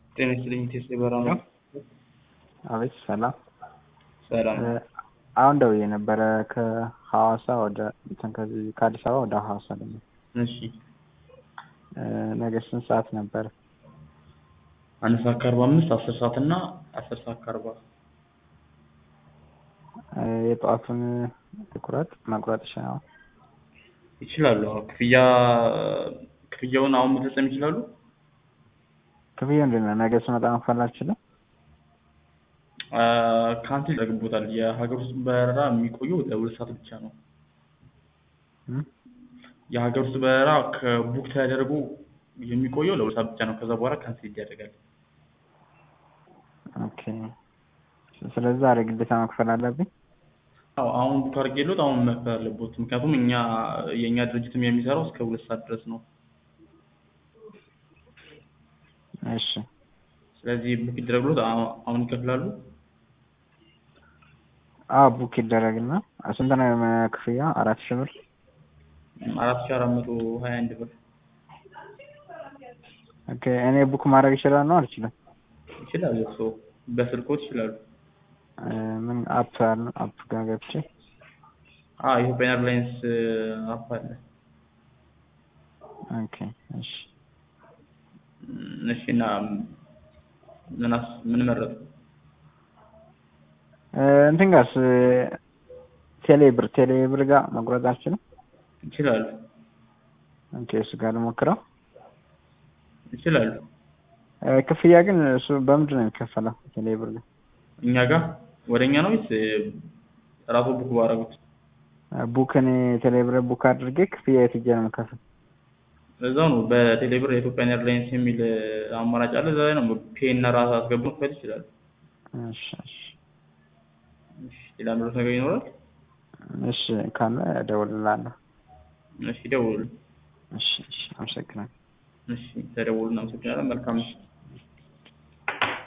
ጤና ይስጥልኝ ቴስ በራ ነው። አቤት ሰላም። ሰላም አሁን ደውዬ ነበረ ከሐዋሳ ወደ እንትን ከዚህ ከአዲስ አበባ ወደ ሐዋሳ ደግሞ እሺ ነገ ስንት ሰዓት ነበር? አንድ ሰዓት ከአርባ አምስት አስር ሰዓት እና አስር ሰዓት ከአርባ የጠዋቱን ቁረጥ መቁረጥ ይችላል። ይችላሉ። አዎ ክፍያ ክፍያውን አሁን መፈጸም ይችላሉ። ክፍያ እንዴት ነው? ነገ ስመጣ መክፈል አልችልም? ካንስል ያደርግቦታል። የሀገር ውስጥ በረራ የሚቆየው ለሁለት ሰዓት ብቻ ነው። እም? የሀገር ውስጥ በረራ ከቡክ ተደርጎ የሚቆየው ለሁለት ሰዓት ብቻ ነው። ከዛ በኋላ ካንስል ይደረጋል። ኦኬ። ስለዚህ ዛሬ ግዴታ መክፈል አለብኝ? አዎ አሁን ቡክ አድርጌልዎት አሁን መክፈል አለብዎት። ምክንያቱም እኛ የእኛ ድርጅትም የሚሰራው እስከ ሁለት ሰዓት ድረስ ነው። እሺ ስለዚህ ቡክ ይደረግልዎት አሁ- አሁን ይከፍላሉ። አዎ ቡክ ይደረግና ስንት ነው የመ- ክፍያ? አራት ሺህ ብር? አራት ሺህ አራት መቶ ሀያ አንድ ብር ኦኬ እኔ ቡክ ማድረግ እችላለሁ አልችልም? ይችላሉ። እርስዎ በስልክዎት ይችላሉ። እ ምን አፕ አለ? አፕ ጋር ገብቼ አዎ ኢትዮጵያን ኤርላይንስ አፕ አለ። ኦኬ እሺ እም፣ እሺ እና ምን አስ ምን መረጡ? እ እንትን ጋርስ ቴሌ ብር ቴሌ ብር ጋር መቁረጥ አልችልም? ይችላሉ ኦኬ እሱ ጋር ልሞክረው። ይችላሉ። እ ክፍያ ግን እሱ በምንድን ነው የሚከፈለው? ቴሌ ብር ጋር እኛ ጋር ወደ እኛ ነው ወይስ ራስዎ ቡክ ባደረጉት? ቡክ እኔ ቴሌ ብር ቡክ አድርጌ ክፍያ የት ሄጄ ነው የምከፍል? እዛው ነው በቴሌብር የኢትዮጵያን ኤርላይንስ የሚል አማራጭ አለ። እዛ ላይ ነው ፔ እና ራስ አስገብቶ መክፈል ይችላሉ። እሺ እሺ እሺ ሌላ ምረት ነገር ይኖራል? እሺ ካለ እደውልልሃለሁ። እሺ ደውሉ። እሺ እሺ አመሰግናለሁ። እሺ ተደውሉ። እናመሰግናለን። መልካም ምሽት።